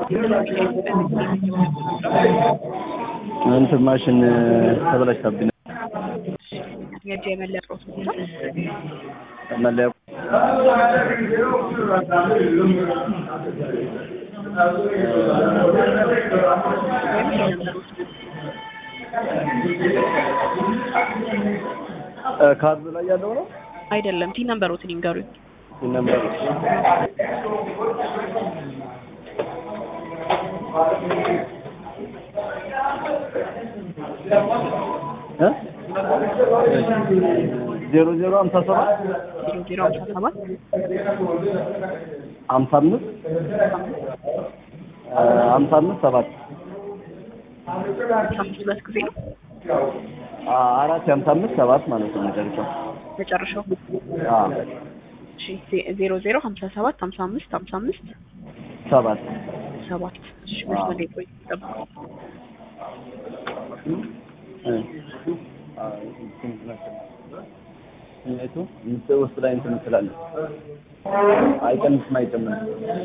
እንትን ማሽን ተበላሽታብኝ የእጅ የመለያ ቁጥሮት ብቻ መለያ ካርድ ላይ ያለው ነው አይደለም ቲ ነምበሮትን ይንገሩኝ። ነበር ዜሮ ዜሮ ሀምሳ ሰባት ዜሮ ዜሮ ሀምሳ ሰባት ሀምሳ አምስት ሀምሳ አምስት ሰባት ሀምሳ አምስት ሁለት ጊዜ ነው አራት የሀምሳ አምስት ሰባት ማለት ነው መጨረሻው። መጨረሻው። አዎ እሺ ዜ- ዜሮ ዜሮ ሀምሳ ሰባት ሀምሳ አምስት ሀምሳ አምስት ሰባት ሰባት እሺ መስመር ላይ ቆይ ጠብቁ። ስሜቱ ምስል ውስጥ ላይ እንትን ትላለች። አይቀንስም አይጨምርም።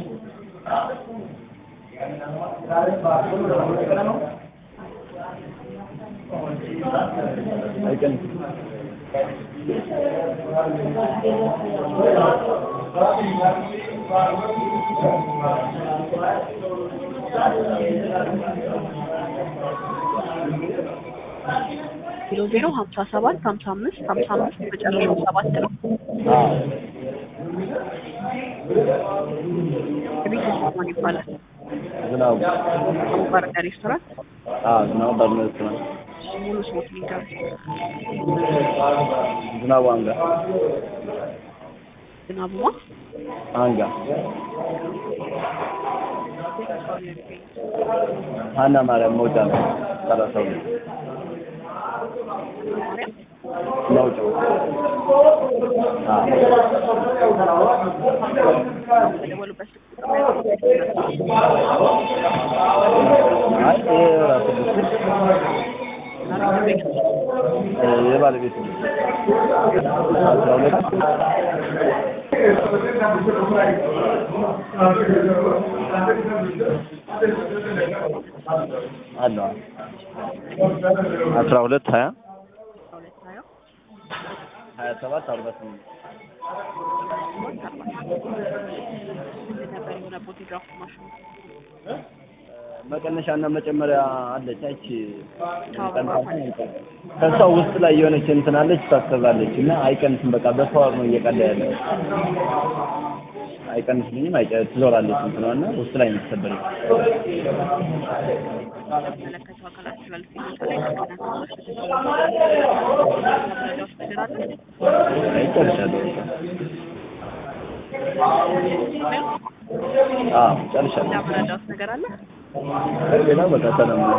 አይቀንስም። ዜሮ ዜሮ ሀምሳ ሰባት ሀምሳ አምስት ሀምሳ አምስት መጨረሻው ሰባት ነው። አዎ የቤት ውስጥ ማን ይባላል? ዝናቡ አቡባረጋ ሬስቶራንት። አዎ ዝናቡ ባርነት ነው። እሺ ሙሉ ስሞት ይንገሩኝ። ዝናቡ አንጋ ዝናቡማ አንጋ ሀና ማርያም መውጫ ነው። ሰላሳ ሁለት ማርያም መውጫው አዎ በደወሉበት ስልክ ቁጥር ላይ አይ ይሄ ራሱ ብስል የባለቤት ነው። አስራ ሁለት አለ አስራ ሁለት ሀያ ሁለት ሀያ ሀያ ሰባት አርባ ስምንት ነበር የሆነ ፎቶግራፍ ማሽኑ መቀነሻና መጨመሪያ አለች። አይቺ ከሷ ውስጥ ላይ የሆነች እንትን አለች ታሰራለች እና አይቀንስም። በቃ በፓወር ነው እየቀዳ ያለው። አይቀንስልኝም፣ አይጨ ትዞራለች እንትኗ እና ውስጥ ላይ ነው የተሰበረች። ለሚመለከተው አካላት ስላልፍ ላይ መረጃዎች ነገር አለ አይጨርሻለሁ። አዎ ጨርሻለሁ። መረጃዎች ነገር አለ ሌላ በቃ ሰላም ነው።